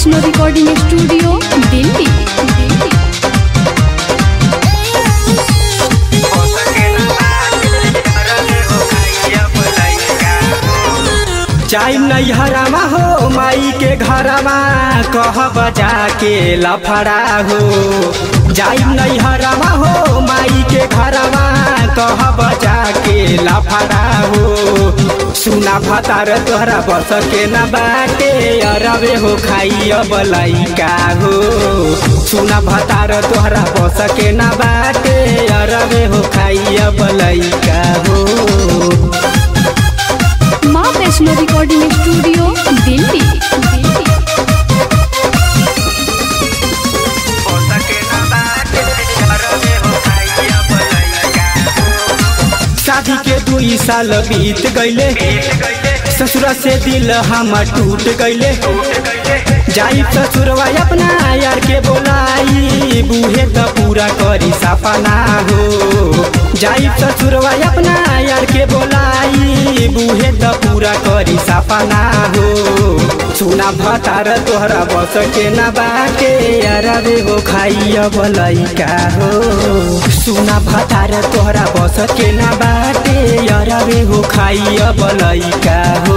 Vaishno recording studio Delhi Delhi चाय नैहरामा हो माई के घरमा कह बजा के लफड़ा हो जाई नैहरामा हो माई के घरमा कह बजा के लफड़ा हो सुना भतार तोहरा बस के न बाटे अरबे हो खाई बलैका हो सुना भतार तोहरा बस के न बाटे अरबे हो खाई बलैका हो माँ वैष्णो रिकॉर्डिंग स्टूडियो दिल्ली दिल्ली शादी के दुई साल बीत गईले ससुर से दिल हम टूट गईले जाई ससुरवा अपना यार के बोलाई बूहे त पूरा करी सपना हो जाई ससुरवा अपना यार के बोलाई बूहे त पूरा करी सपना हो सुना भतार तोहरा बस के न बाटे अरबे हो खाई बलैका हो सुना भतार तोहरा बस के न बाटे अरबे हो खाई बलैका हो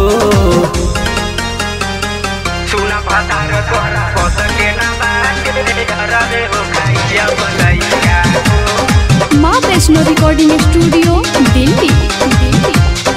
सुना भतार तोहरा बस के न बाटे अरबे हो खाई बलैका हो माँ वैष्णो रिकॉर्डिंग स्टूडियो दिल्ली दिल्ली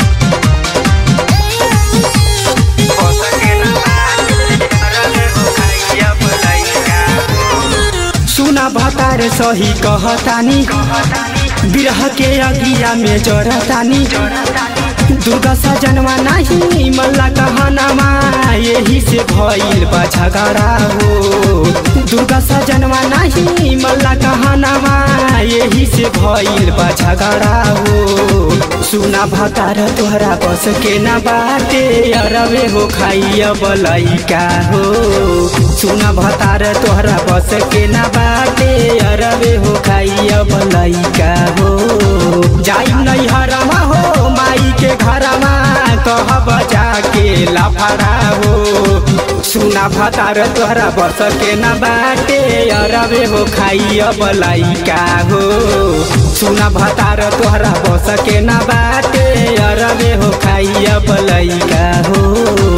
सुना भतार सही कहतानी बिरह के अगिया में जरतानी दुर्गा सजनवा नहीं मल्ला कहनामा यही से भइल बा झगड़ा हो दुर्गा सजनवा नहीं मल्ला कहनामा यही से भइल बा झगड़ा हो सुना भतार तोहरा बस के न बाटे अरबे हो खाई बलैका हो सुना भतार तोहरा बस के न बाटे अरबे हो खाई बलैका हो जाई नैहरमा हो माई के घरमा कह बजा के लफड़ा हो सुना भतार तोहरा बस के न बाटे अरबे हो खाई बलैका हो सुना भतार तोहरा बस के न बाटे अरबे हो खाई बलैका हो